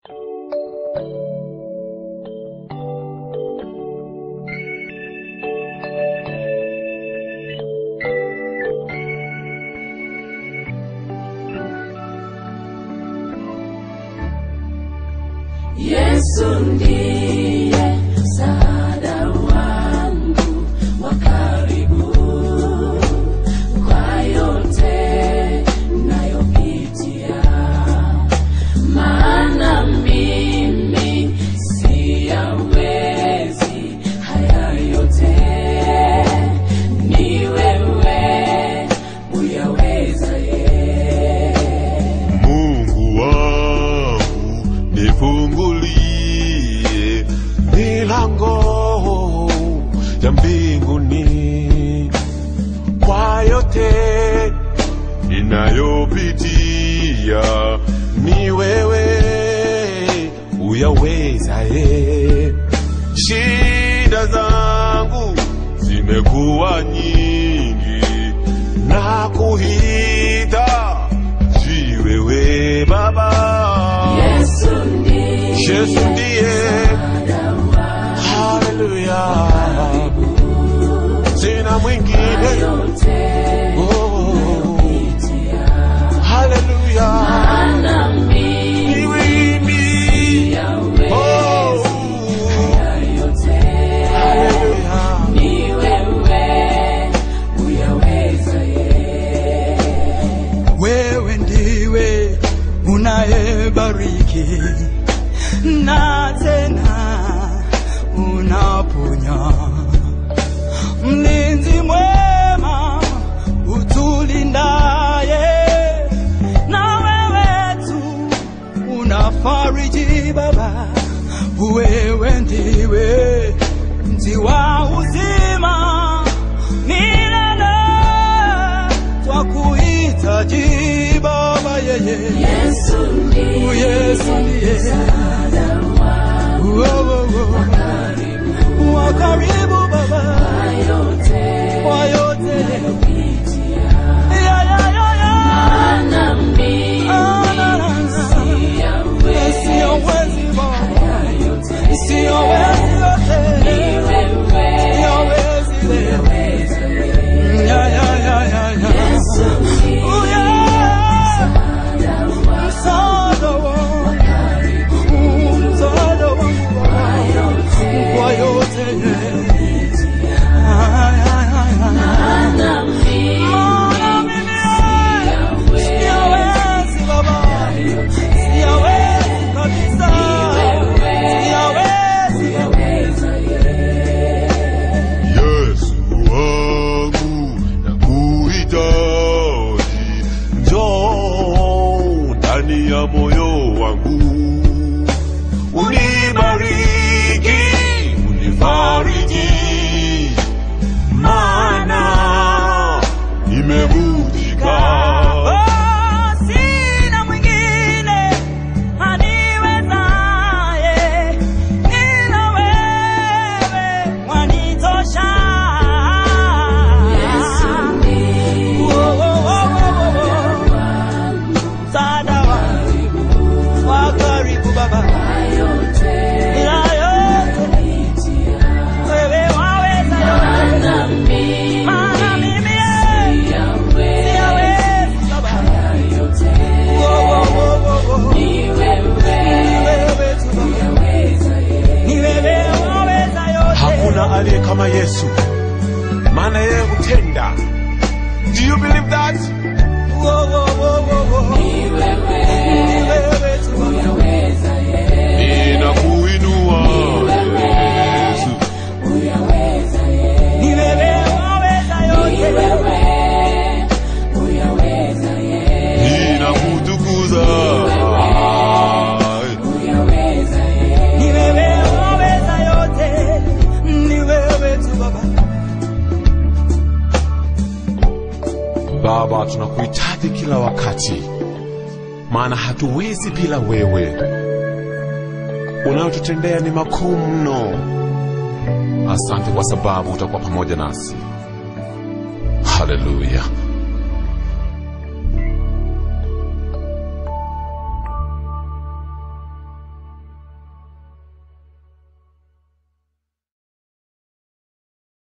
Yesu ndiye msaada wangu wa karibu kwa yote nayopitia, maana mimi siyawezi haya yote, ni wewe uyaweza ye. Mungu wangu nifungulie milango ya mbinguni kwa yote ninayopitia, ni wewe uyawezaye. Shida zangu zimekuwa nyingi na kuhita jiwewe Baba. Yesu ndiye Yesu ndiye msaada wangu haleluya, sina mwingine yote oh, nayopitia, haleluya, maana mimi ni mimi siyawezi oh, yote haleluya, ni wewe uyaweza ye. wewe ndiwe unayebariki na tena unaponya, mlinzi mwema utulindaye, na wewe tu unafariji Baba, wewe ndiwe mti wa uzima milele twakuhitaji Baba yeye Yesu ndiye Yesu ndiye msaada wangu Oh, oh, oh. wa karibu Baba yote kwa yote nayopitia, Ya, ya, ya, ya. maana mimi Ah, na, na, na. siyawezi Siyowezi Baba yote siyowezi ni yote wewe siyowezi leo uyaweza ye. Ya, ya, ya, ya, ya. Yesu ndiye Oh, yeah. msaada wangu Msaada wangu msaada wangu Baba kwa yote yeye. Ay, ay, ay, ay. maana mimi Maana mimi siyawezi Baba, siyawezi kabisa, siyawezi uyaweza ye. Yesu wangu nakuhitaji, njoo ndani ya moyo wangu, unibariki, unifariji, maana nimevunjika. Oh, sina mwingine aniwezaye ila wewe wanitosha. Yesu ndiye Oh, oh, oh, oh, oh, oh. Msaada wangu wa karibu Baba, yote ila yote wewe waweza yote, maana mimi maana mimi siyawezi Baba. yote Oh, oh, oh, oh, oh. ni Ni wewe wewe tu Baba. uyaweza ye. Ni wewe waweza yote. Hakuna aliye kama Yesu, maana yeye hutenda. Do you believe that? Oh, oh, oh, oh, oh. Ni wewe Ni wewe tu Baba. uyaweza ye. Ninakuinua Yesu, Uyaweza ye. Ni wewe waweza Ni yote. wewe uyaweza ye. ninakutukuza. Uyaweza ye. Ni wewe waweza yote. Ni wewe tu Baba. Baba, tunakuhitaji kila wakati, maana hatuwezi bila wewe. Unayotutendea ni makuu mno. Asante kwa sababu utakuwa pamoja nasi. Haleluya.